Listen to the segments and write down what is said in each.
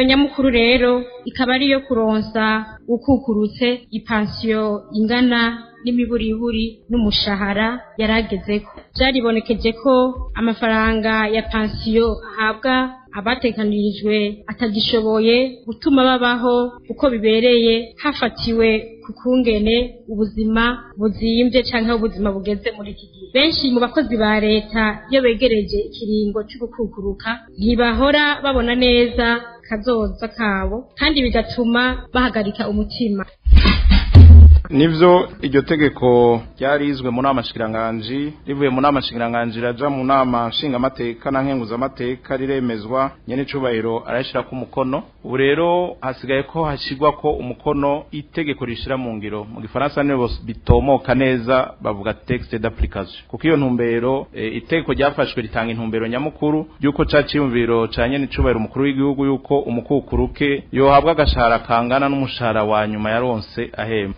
intumbero nyamukuru rero ikaba ariyo kuronsa ukukurutse ipansiyo ingana n'imiburiburi n'umushahara yaragezeko byaribonekeje ko amafaranga ya pansiyo ahabwa abatekanirijwe atagishoboye gutuma babaho uko bibereye hafatiwe ku kungene ubuzima buzimbye cyangwa ubuzima bugeze muri iki gihe benshi mu bakozi ba leta iyo begereje ikiringo cyo gukukuruka ntibahora babona neza kazoza kabo kandi bigatuma bahagarika umutima nivyo iryo tegeko ryarizwe mu nama shikiranganji rivuye mu nama shikiranganji raja mu nama nshingamateka na nkenguzamateka riremezwa nyene icubahiro arayishira ku mukono ubu rero hasigaye ko hashirwa ko umukono itegeko rishira mu ngiro mu gifaransa nibo bitomoka neza bavuga texte d'application kuko iyo ntumbero e, itegeko ryafashwe ritanga intumbero nyamukuru yuko ca ciyumviro ca nyene icubahiro umukuru w'igihugu yuko umukukuruke yohabwa agashahara kangana n'umushahara wa nyuma yaronse ahemba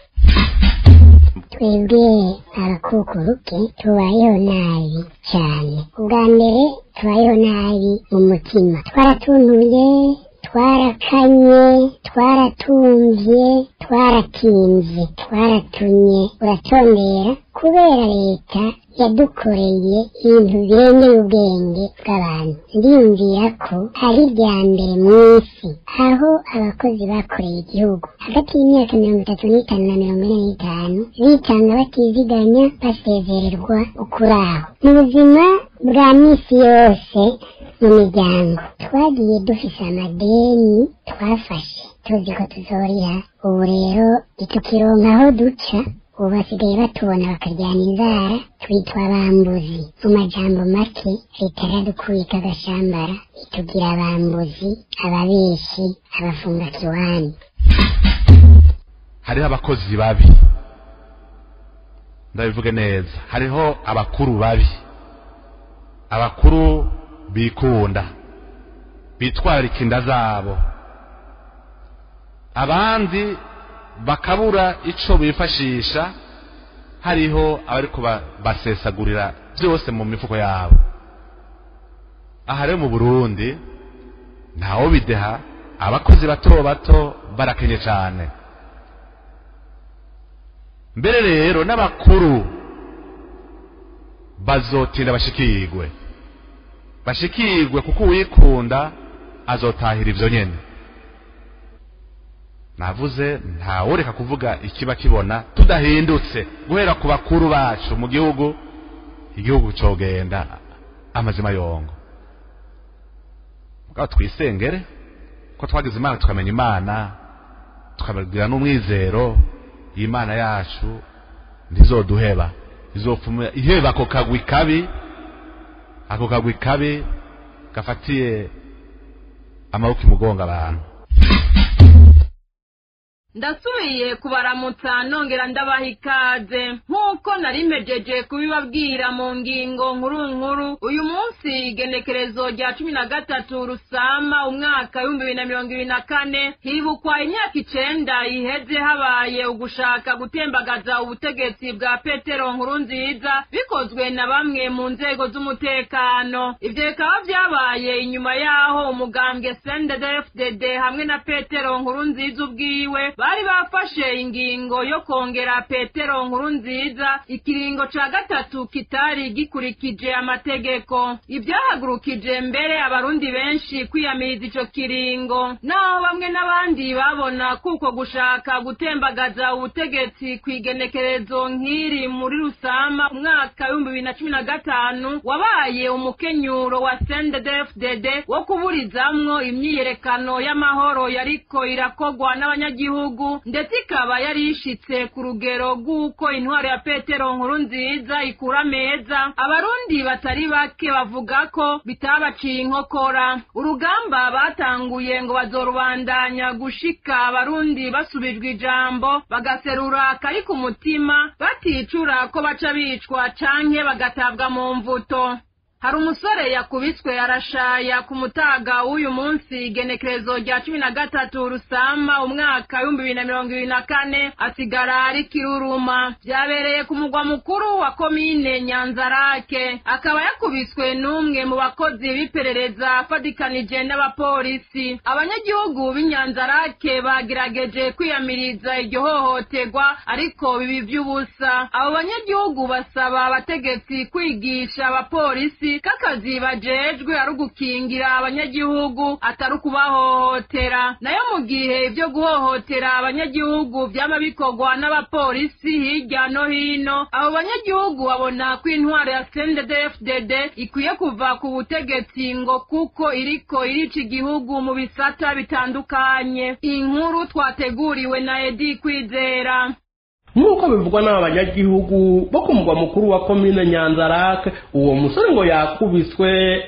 twebwe abakukuruke tubayeho nabi cyane ubwa mbere tubayeho nabi mu mutima twaratuntuye twarakanye twaratumvye twaratinze twaratunye uratondera kubera leta yadukoreye ibintu birengeye ubwenge bw'abantu ndiyumvira ko ari irya mbere mu isi aho abakozi bakoreye igihugu hagati y'imyaka mirongo itatu n'itanu na mirongo ine n'itanu bitanga batiziganya basezererwa ukuraho mu buzima bwa misi yose mu miryango twagiye dufise amadeni twafashe tuzi ko tuzoriha ubu rero ntitukironka aho duca ubu basigaye batubona bakaryana inzara twitwa abambuzi mu majambo make leta yaradukubika agashambara itugira abambuzi ababeshi abafunga kiwani hariho abakozi babi ndabivuge neza hariho abakuru babi abakuru bikunda bitwararika inda zabo abandi bakabura ico bifashisha hariho abariko basesagurira byose mu mifuko yabo aha rero mu burundi ntawo bideha abakozi bato bato barakenye cyane mbere rero n'abakuru bazotinda bashikirwe bashikirwe kuko uwikunda azotahira ivyo nyene navuze ntaworeka kuvuga ikiba kibona tudahindutse guhera ku bakuru bacu mu gihugu igihugu cogenda amazima yongo mugabo twisengere ko twagize imana tukamenya imana tukagira n'umwizero imana yacu ntizoduheba izopfuma iheba ako kagwi kabi ako kagwi kabi gafatiye amaboko imugonga abantu ndasubiye kubaramutsa nongera ndabaha ikaze nk'uko narimejeje kubibabwira mu ngingo nkuru nkuru uyu munsi igenekerezo rya cumi na gatatu rusama umwaka w'ibihumbi bibiri na mirongo ibiri na kane hibukwa imyaka icenda iheze habaye ugushaka gutembagaza ubutegetsi bwa petero nkuru nziza bikozwe na bamwe mu nzego z'umutekano ivyo bikaba vyabaye inyuma y'aho umugambwe sndfdd hamwe na petero nkuru nziza ubwiwe bari bafashe ingingo yo kongera petero nkuru nziza ikiringo ca gatatu kitari gikurikije amategeko ivyahagurukije mbere abarundi benshi kwiyamiriza ico kiringo naho bamwe n'abandi babona kuko gushaka gutembagaza ubutegetsi kw'igenekerezo nk'iri muri rusama umwaka w'ibihumbi bibiri na cumi na gatanu wabaye umukenyuro wa sndfdd wo kuburizamwo imyiyerekano y'amahoro yariko irakogwa n'abanyagihugu ndetse ikaba yari ishitse ku rugero rw'uko intwaro ya petero nkuru nziza ikura meza abarundi batari bake bavuga ko bitabaciye inkokora urugamba batanguye ngo bazorubandanya gushika abarundi basubijwe ijambo bagaserura akari ku mutima baticura ko baca bicwa canke bagatabwa mu mvuto hari umusore yakubiswe arashaya ku mutaga w'uyu munsi igenekerezo rya cumi na gatatu rusama umwaka w'ibihumbi bibiri na mirongo ibiri na kane asigara ari kiruruma byabereye ku mugwa mukuru wa komine nyanzarake akaba yakubiswe n'umwe mu bakozi b'iperereza afatikanije n'abapolisi abanyagihugu b'inyanzarake bagerageje kwiyamiriza iryo hohoterwa ariko bibi by'ubusa abo banyagihugu basaba abategetsi kwigisha abapolisi k'akazi bajejwe ari ugukingira abanyagihugu atari ukubahohotera nayo mu gihe ibyo guhohotera abanyagihugu byaba bikorwa n'abapolisi hirya no hino abo banyagihugu babona ko intwaro ya CNDD-FDD ikwiye kuva ku butegetsi ngo kuko iriko irica igihugu mu bisata bitandukanye inkuru twateguriwe na Edi Kwizera nk'uko bivugwa n'aba banyagihugu bo ku mugwa mukuru wa komine nyanzarake uwo musore ngo yakubiswe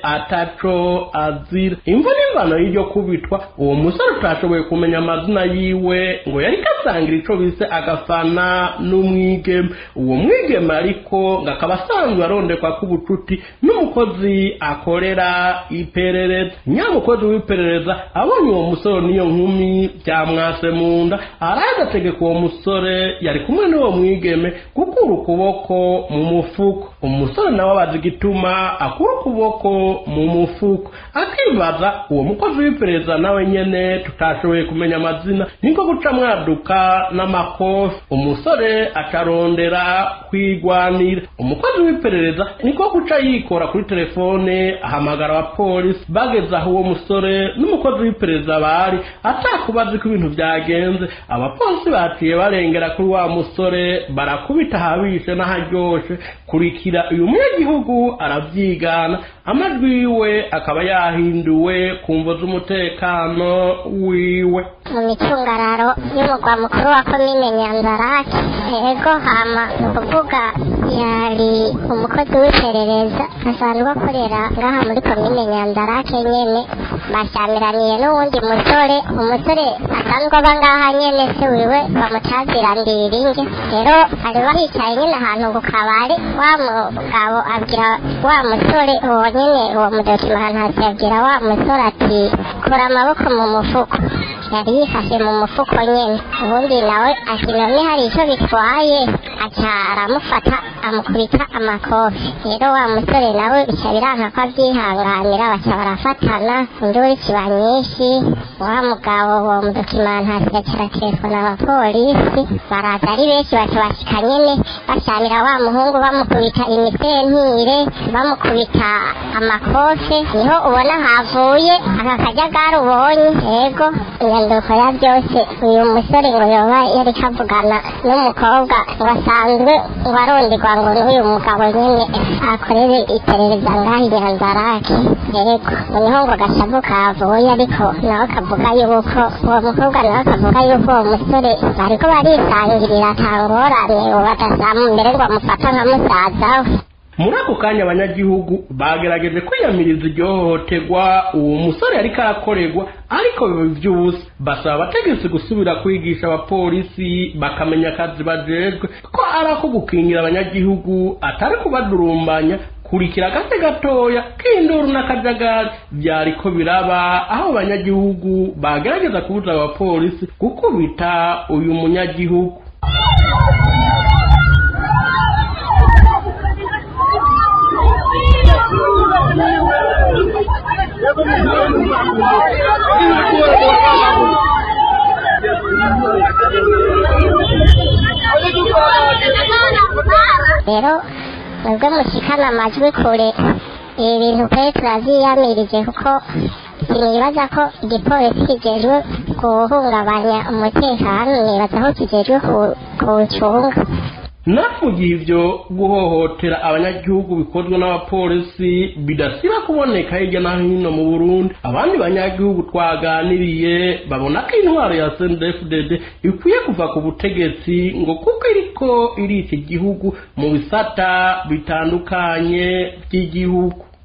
ataco azira imvo n'imvano y'iryo kubitwa uwo musore utashoboye kumenya amazina yiwe ngo yari kasangira ico bise agafana n'umwigeme uwo mwigeme ariko ngo akaba asanzwe arondekwa k'ubucuti n'umukozi akorera iperereza nyamukozi w'iperereza abonye uwo musore n'iyo nkumi byamwase mu nda araza ategeka uwo musore yari kumwe kumwe n'uwo mwigeme gukura ukuboko mu mufuko umusore nawe abaza igituma akura ukuboko mu mufuko akibaza uwo mukozi w'iperereza nawe nyene tutashoboye kumenya amazina niko guca mwaduka n'amakofi umusore acarondera kwigwanira umukozi w'iperereza niko guca yikora kuri telefone ahamagara abapolisi bageze aho uwo musore n'umukozi w'iperereza bari atakubazi ko ibintu byagenze abapolisi baciye barengera kuri wa musore barakubita ahabishe n'aharyoshe kurikira uyu munyagihugu arabyigana amajwi yiwe akaba yahinduwe ku mvo z'umutekano wiwe mu micungararo y'umugwa mukuru wa komine nyanzarake ego hama ni ukuvuga yari umukozi w'iperereza asanzwe akorera ngaha muri komine nyanzarake nyene bashyamiraniye n'uwundi musore umusore asanzwe aba ngaha nyene se wiwe bamutazira ndiringe rero bari bahicaye nyene ahantu ku kabari wa mugabo abwira wa musore uwo nyene uwo mudokimanasi abwira wa musore ati kura amaboko mu mufuko yari yifashe mu mufuko nyene ubundi nawe ati none hari ico bitwaye aca aramufata amukubita amakofi rero wa musore nawe bica biranka ko avyihanganira baca barafatana induru kiba nyinshi wa mugabo uwo mudokimantasi yaca araterefona abapolisi baraza ari benshi baca bashika nyene bashamira wa muhungu bamukubita imisentire bamukubita amakofe niho ubona havuye aka kajagari ubonye yego inyanduko ya byose uyu musore ngo yoba yari kavugana n'umukobwa ngo asanzwe ngo aronderwa ngo n'uyu mugabo nyene akorere iperereza ngaho inyanzarake yego niho ngo gashavu kavuye ariko nawe kavuga yuko uwo mukobwa nawe akavuga yuko uwo musore bariko barisangirira atangorane uwo badasamu mbere ngo amufata nka musaza we muri ako kanya abanyagihugu bagerageje kwiyamiriza iryo hohoterwa uwo musore ariko arakorerwa ariko biba iby'ubusa basaba abategetsi gusubira kwigisha abapolisi bakamenya akazi bajejwe ko ari ako gukingira abanyagihugu atari kubadurumbanya kurikira agace gatoya k'induru n'akajagari byariko biraba aho abanyagihugu bagerageza kubuza abapolisi gukubita uyu munyagihugu rero nubwo mushikana amajwi kure ibi bintu kure turavyiyamirije kuko sinibaza ko igipolisi kijejwe guhungabanya umutekano nibaza ko kijejwe kuwucunga naho mu gihe ibyo guhohotera abanyagihugu bikozwe n'abapolisi bidasira kuboneka hirya no hino mu burundi abandi banyagihugu twaganiriye babona ko intwaro ya sndfdd ikwiye kuva ku butegetsi ngo kuko iriko irica igihugu mu bisata bitandukanye by'igihugu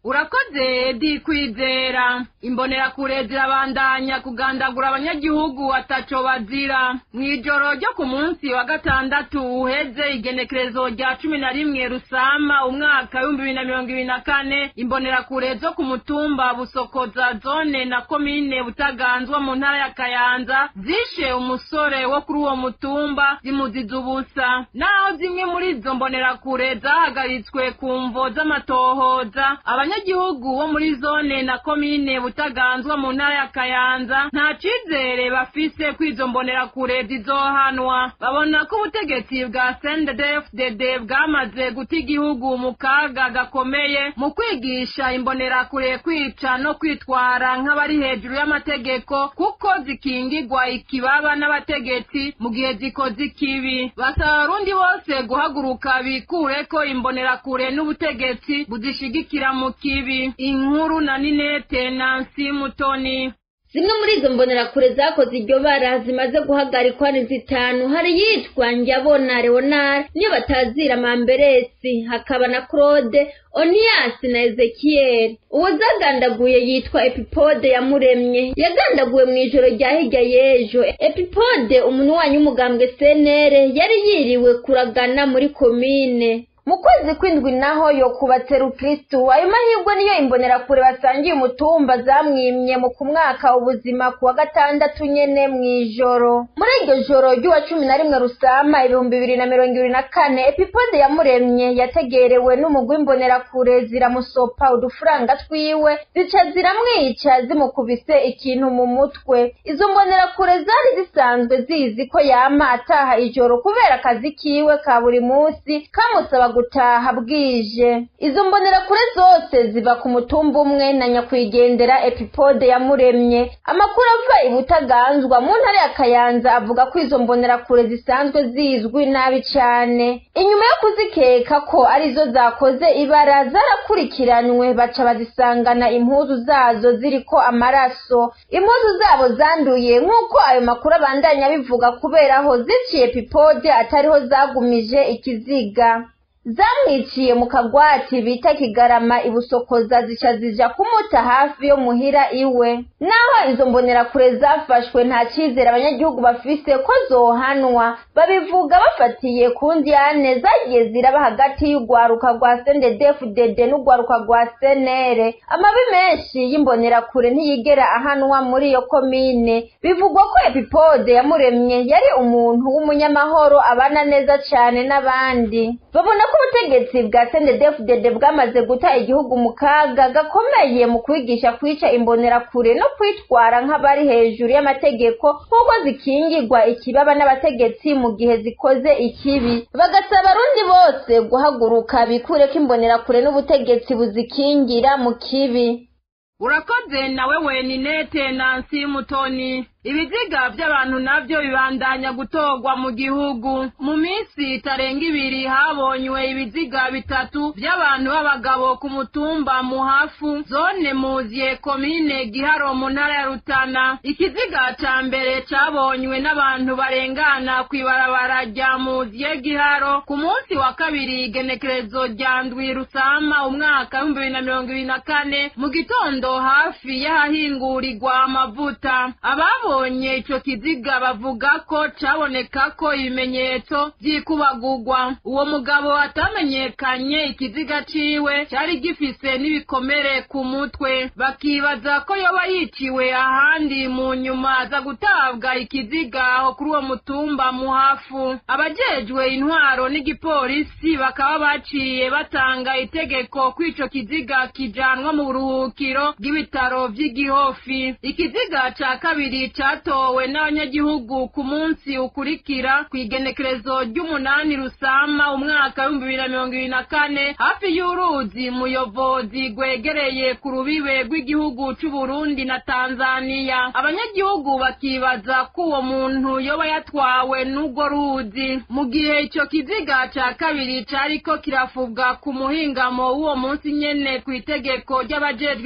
urakoze di kwizera imbonerakure zirabandanya kugandagura abanyagihugu ataco bazira mw'ijoro ryo ku munsi wa gatandatu uheze igenekerezo rya cumi na rimwe rusama umwaka w'ibihumbi bibiri na mirongo ibiri na kane imbonerakure zo ku mutumba busokoza zone na komine butaganzwa mu ntara ya kayanza zishe umusore wo kuri uwo mutumba zimuziza ubusa naho zimwe muri izo mbonerakure zahagaritswe ku mvo z'amatohoza abanyagihugu bo muri zone na komine butaganzwa mu ntara ya kayanza nta cizere bafise ko izo mbonerakure zizohanwa babona ko ubutegetsi bwa sndfdd bwamaze guta igihugu mu kaga gakomeye mu kwigisha imbonerakure kwica no kwitwara nk'abari hejuru y'amategeko kuko zikingigwa ikibaba n'abategetsi mu gihe zikoze ikibi basaba abarundi bose guhaguruka bikure ko imbonerakure n'ubutegetsi buzishigikira mu kibi inkuru na ninete nansi mutoni zimwe muri izo mbonerakure zakoze iryo bara zimaze guhagarikwa ni zitanu hari yitwa njyabona leonard niyo batazira mamberesi hakaba na claude oniyasi na ezekiyeli uwo zagandaguye yitwa epipode yamuremye yagandaguwe mu ijoro rya hirya y'ejo epipode umuntu wanyu w'umugambwe senere yari yiriwe kuragana muri komine mu kwezi kw'indwi naho yo kubatse rukristu ayo mahirwe niyo imbonerakure basangiye umutumba zamwimye mu kumwaka ubuzima ku wa gatandatu nyene mw'ijoro muri iryo joro ry'uwa cumi na rimwe rusama ibihumbi bibiri na mirongo ibiri na kane epipode yamuremye yategerewe n'umugwi w'imbonerakure ziramusopa udufaranga twiwe zica ziramwica zimukubise ikintu mu mutwe izo mbonerakure zari zisanzwe zizi ko yama ataha ijoro kubera akazi kiwe ka buri munsi kamusaba gutaha bwije izo mbonerakure zose ziva ku mutumba umwe na nyakwigendera epipode yamuremye amakuru ava ibutaganzwa mu ntara ya kayanza avuga ko izo mbonerakure zisanzwe zizwi nabi cane inyuma yo kuzikeka ko arizo zakoze ibara zarakurikiranwe baca bazisangana impuzu zazo ziriko amaraso impuzu zabo zanduye nk'uko ayo makuru abandanya bivuga kubera aho ziciye epipode atariho zagumije ikiziga zamwiciye mu kagwati bita kigarama ibusokoza zica zija kumuta hafi yo muhira iwe naho izo mbonerakure zafashwe nta cyizere abanyagihugu bafise ko zohanwa babivuga bafatiye ku ndiyane zagiye ziraba hagati y'urwaruka rwa sendedefudede n'urwaruka rwa senere amabi menshi y'imbonerakure ntiyigera ahanwa muri iyo komine bivugwa ko epipode yamuremye yari umuntu w'umunyamahoro abana neza cyane n'abandi babona ko ubutegetsi bwa sendedefudede bwamaze guta igihugu mu kaga gakomeye mu kwigisha kwica imbonerakure no kwitwara nk'abari hejuru y'amategeko nk'uko zikingirwa ikibaba n'abategetsi mu gihe zikoze ikibi bagasaba abarundi bose guhaguruka bikureko imbonerakure n'ubutegetsi buzikingira mu kibi urakoze nawe weninete nansi mutoni ibiziga by'abantu nabyo bibandanya gutorwa mu gihugu mu minsi itarenga ibiri habonywe ibiziga bitatu by'abantu b'abagabo ku mutumba muhafu zone muziye komine giharo mu ntara ya rutana ikiziga ca mbere cabonywe n'abantu barengana kw'ibarabara rya muziye giharo ku munsi wa kabiri igenekerezo rya ndwi rusama umwaka w'ibihumbi bibiri na mirongo ibiri na kane mu gitondo hafi y'ahahingurirwa amavuta ababo babonye ico kiziga bavuga ko caboneka ko ibimenyetso vy'ikubagurwa uwo mugabo atamenyekanye ikiziga ciwe cari gifise n'ibikomere ku mutwe bakibaza ko yoba yiciwe ahandi mu nyuma aza gutabwa ikiziga aho kuri uwo mutumba muhafu abajejwe intwaro n'igipolisi bakaba baciye batanga itegeko ko ico kiziga kijanwa mu buruhukiro bw'ibitaro vy'igihofi ikiziga ca kabiri catowe n'abanyagihugu ku munsi ukurikira ku igenekerezo ry'umunani rusama umwaka w'ibihumbi bibiri na mirongo ibiri na kane hafi y'uruzi muyobozi rwegereye ku rubibe rw'igihugu c'uburundi na tanzaniya abanyagihugu bakibaza ko uwo muntu yoba yatwawe n'urwo ruzi mu gihe ico kiziga ca kabiri cariko kirafubwa ku muhingamo w'uwo munsi nyene ku itegeko ry'abajejwe intwaro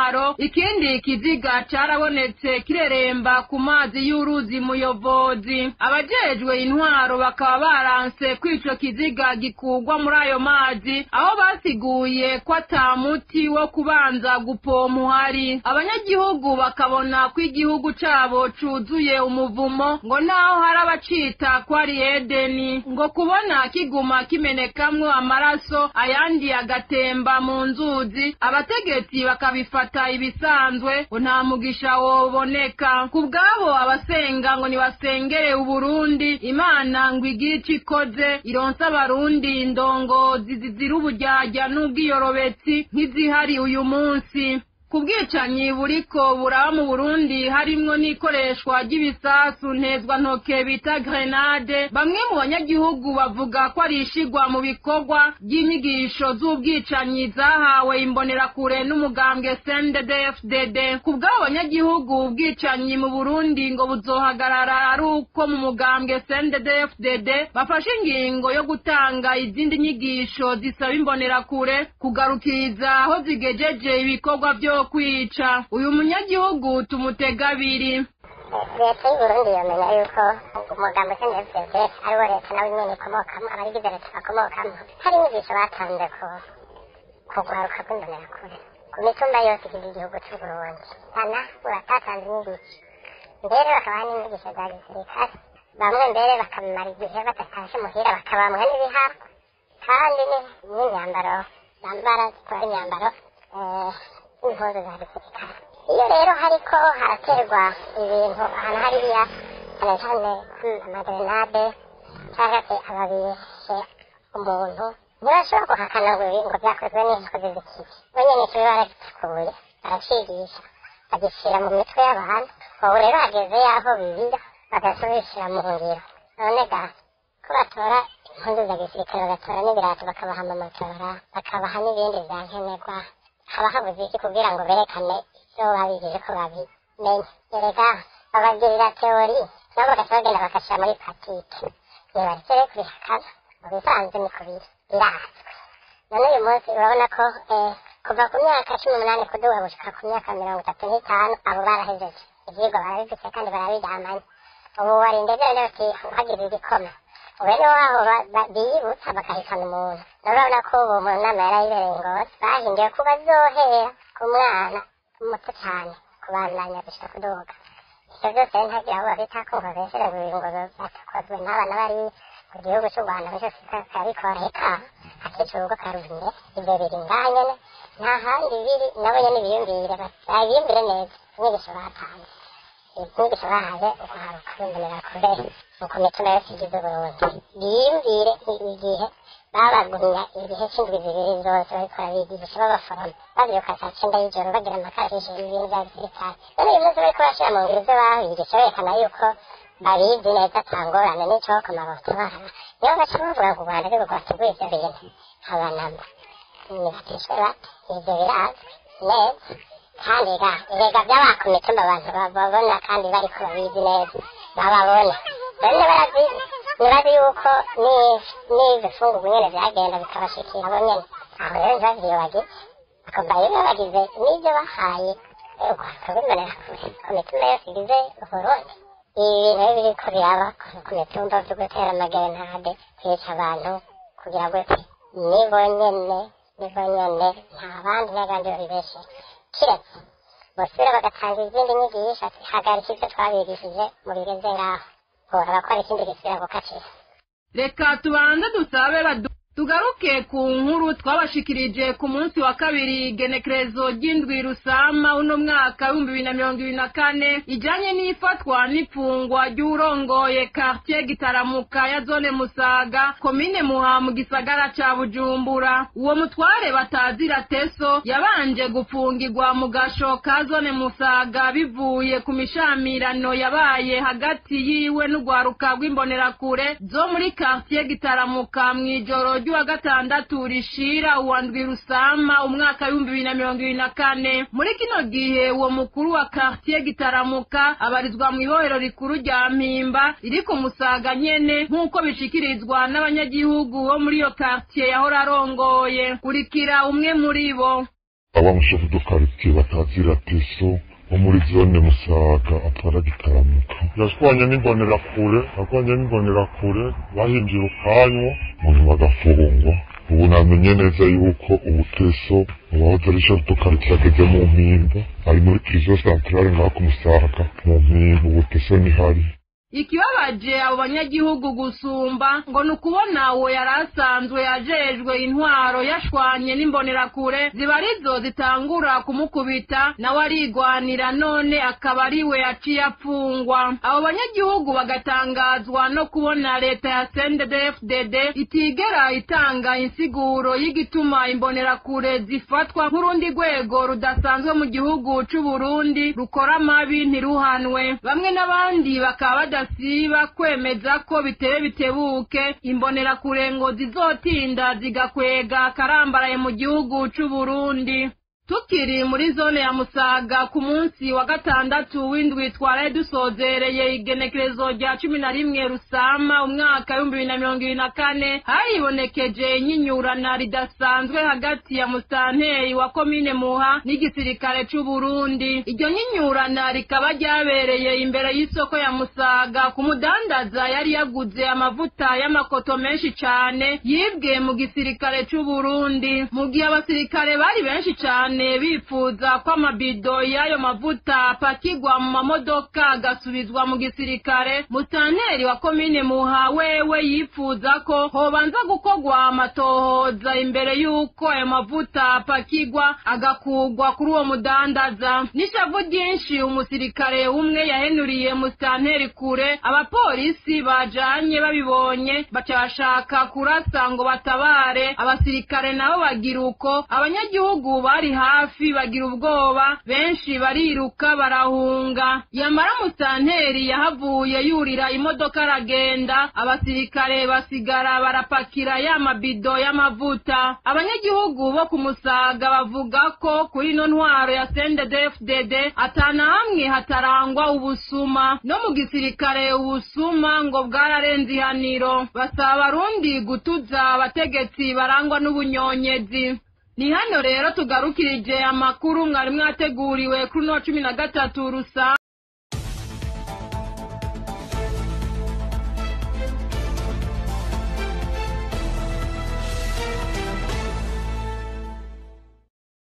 intwaro ikindi kiziga carabonetse kireremba ku mazi y'uruzi muyobozi abajejwe intwaro bakaba baranse ko ico kiziga gikurwa muri ayo mazi aho basiguye ko ata muti wo kubanza gupompa uhari abanyagihugu bakabona ko igihugu cabo cuzuye umuvumo ngo naho hari abacita ko ari edeni ngo kubona kiguma kimenekamwo amaraso ayandi agatemba mu nzuzi abategetsi bakabifata ibisanzwe ngo nta mugisha woboneka ku bwabo abasenga ngo nibasengere uburundi imana ngo igire ico ikoze ironse abarundi indongozi zizira uburyarya n'ubwiyorobetsi nk'izihari uyu munsi ku bwicanyi buriko buraba mu burundi harimwo n'ikoreshwa ry'ibisasu ntezwantoke bita grenade bamwe mu banyagihugu bavuga ko ari ishigwa mu bikorwa by'inyigisho z'ubwicanyi zahawe imbonerakure n'umugambwe cnddfdd ku bw'abo banyagihugu ubwicanyi mu burundi ngo buzohagarara ari uko mu mugambwe cnddfdd bafashe ingingo yo gutanga izindi nyigisho zisaba imbonerakure kugarukiriza aho zigejeje ibikorwa vyo kwica uyu munyagihugu tumutega abiri leta y'uburundi yamenya yuko umugambo cndfdd ariwo leta nawe nyene ikomokamo abayigize leta bakomokamo hari inyigisho batanze ku kugwaruka kw'imbonerakure ku mitumba yose igize igihugu c'uburundi ana batatanze inyigisho mbere bakabaha n'inyigisho za gisirikare bamwe mbere bakamara igihe badatashe muhira bakabamwa n'ibihara kandi n'imyambaro bambara zitwara imyambaro impuzu za gisirikare iyo rero hariko haraterwa ibintu ahantu hariya cyane cyane amagrenade cyangwa se ababishe umuntu ntibashobora guhakana ngo ngo byakozwe n'inkozi z'ikibi bo nyene kibi baragiteguye baracigisha bagishyira mu mitwe y'abantu ubu rero hageze yaho bibira bagaca babishyira mu ngiro none ga ko batora impuzu za gisirikare bagatora n'ibirato bakabaha amamotora bakabaha n'ibindi bya nkenerwa haba habuze iki kugira ngo berekane ibyo babigije ko babimenye erega babagirira teori nabo bagaca bagenda bagashyira muri patike nibareke rero kubihakana mu bisanzwe niko biri birazwi none uyu munsi urabona ko kuva ku myaka cumi n'umunani kuduga gushika ku myaka mirongo itatu n'itanu abo barahejeje ivyigwa barabifise kandi barabiryamanye ubu warindeze rero uti uhagize igikoma bene waho biyibutsa bakahitana umuntu urabona ko ubu mu nama yarayibereye ngozi bahinduye ko bazohera ku mwana muto cyane kubandanya gushika kuduga ivyo vyose ntagira aho babita ko ngo beshere ngo ngo vyatakozwe n'abana bari mu gihugu c'u rwanda byose kabikora eka akica urugo karumye ivyo biri ngaha nyene nta handi biri nabo nyene biyumvire babiyumvire neza inyigisho batanze inyigisho bahaye uguharuka bimbonera kure uko mitima yose igize uburundi biyumvire igihe babagumya ibihe c'indwi zibiri zose bariko barabigisha b'abaforomo bavyuka saa cenda y'ijoro bagira amakarashishi ibintu vya gisirikare none uyu munsi bariko bashira mu ngiro ivyo babigisha berekana yuko babizi neza atangorane n'icokoma botabara niyo baca bavuga ngo u rwanda ariko rwateguye ivyo bintu abanamba nibatishwe bate ivyo birazwi neza kandi ga erega vyabaha ku mitumba abantu bababona kandi bariko babizi neza bababona bene barazi nibazi yuko n'ivyo fungurwa nyene vyagenda bikabashikira bo nyene aho rero ntibavyo bagize bakumva rero bagize n'ivyo bahaye urwaruka rw'imbonera kure ku mitumba yose igize uburundi ibi bintu rero biriko biraba ku mitumba vyo gutera amagerenade kwica abantu kugira gute nibo nyene nibo nyene nta bandi n'abandi babibeshera kiretse bosubira bagatanga izindi nyigisho ati hagarika ivyo twabigishije mu bigeze ngaho bora bakora ikindi gisubira gukatira reka tubanze dusabe badu tugaruke ku nkuru twabashikirije ku munsi wa kabiri igenekerezo ry'indwi rusama uno mwaka w'ibihumbi bibiri na mirongo ibiri na kane ijanye n'ifatwa n'ifungwa ry'urongoye quartier gitaramuka ya zone musaga komine muha mu gisagara ca bujumbura uwo mutware batazira teso yabanje gufungirwa mu gasho ka zone musaga bivuye ku mishamirano yabaye hagati yiwe n'urwaruka rw'imbonerakure zo muri quartier gitaramuka mw'ijoro ry'uwa gatandatu rishira uwa ndwi rusama umwaka w'ibihumbi bibiri na mirongo ibiri na kane muri kino gihe uwo mukuru wa quartier gitaramuka abarizwa mu ibohero rikuru rya mpimba riri ku musaga nyene nk'uko bishikirizwa n'abanyagihugu bo muri iyo quartier yahora arongoye kurikira umwe muri bo abamushefu do quartier batazira teso wo muri zone musaga atwara gitaramuka yashwanye n'imbonerakure yarwanye n'imbonerakure bahinjira ukanywa umuntu bagafungwa ubu namenye neza yuko ubuteso uwahoze ari shefu do quartier ageze mu mpimba ari muri prison centrale ngaho ku musaga mu mpimba ubuteso nihari ikibabaje abo banyagihugu gusumba ngo ni ukubona uwo yari asanzwe yajejwe intwaro yashwanye n'imbonerakure ziba arizo zitangura kumukubita nawe arigwanira none akaba ari we yaciye apfungwa abo banyagihugu bagatangazwa no kubona leta ya sndfdd itigera itanga insiguro y'igituma imbonerakure zifatwa nk'urundi rwego rudasanzwe mu gihugu c'uburundi rukora amabi ntiruhanwe bamwe n'abandi bakaba bada badasiba kwemeza ko biteye bitebuke imbonerakure ngo zizotinda zigakwega karambaraye mu gihugu c'uburundi tukiri muri zone ya musaga ku munsi wa gatandatu w'indwi twaraye dusozereye igenekerezo rya cumi na rimwe rusama umwaka w'ibihumbi bibiri na mirongo ibiri na kane haribonekeje inyinyurana ridasanzwe hagati ya musitanteri wa komine muha n'igisirikare c'uburundi iryo nyinyurana rikaba ryabereye imbere y'isoko ya musaga ku mudandaza yari yaguze amavuta y'amakoto menshi cane yibwe mu gisirikare c'uburundi mu gihe abasirikare bari benshi cane cyane bifuza ko amabido y'ayo mavuta apakirwa mu mamodoka agasubizwa mu gisirikare musitanteri wa komine muha wewe yifuza ko hobanza gukorwa amatohoza imbere y'uko ayo mavuta apakirwa agakugwa kuri uwo mudandaza n'ishavu ryinshi umusirikare umwe yahenuriye musitanteri kure abapolisi bajanye babibonye baca bashaka kurasa ngo batabare abasirikare nabo bagira uko abanyagihugu bari hafi bagira ubwoba benshi bariruka barahunga yamara musitanteri yahavuye yurira imodoka aragenda abasirikare basigara barapakira ya mabido y'amavuta abanyagihugu bo ku musaga bavuga ko kuri ino ntwaro ya sndfdd atana hamwe hatarangwa ubusuma no mu gisirikare ubusuma ngo bwararenze ihaniro basaba abarundi gutuza abategetsi barangwa n'ubunyonyezi ni hano rero tugarukirije amakuru mwari mwateguriwe kuri uno cumi na gatatu rusa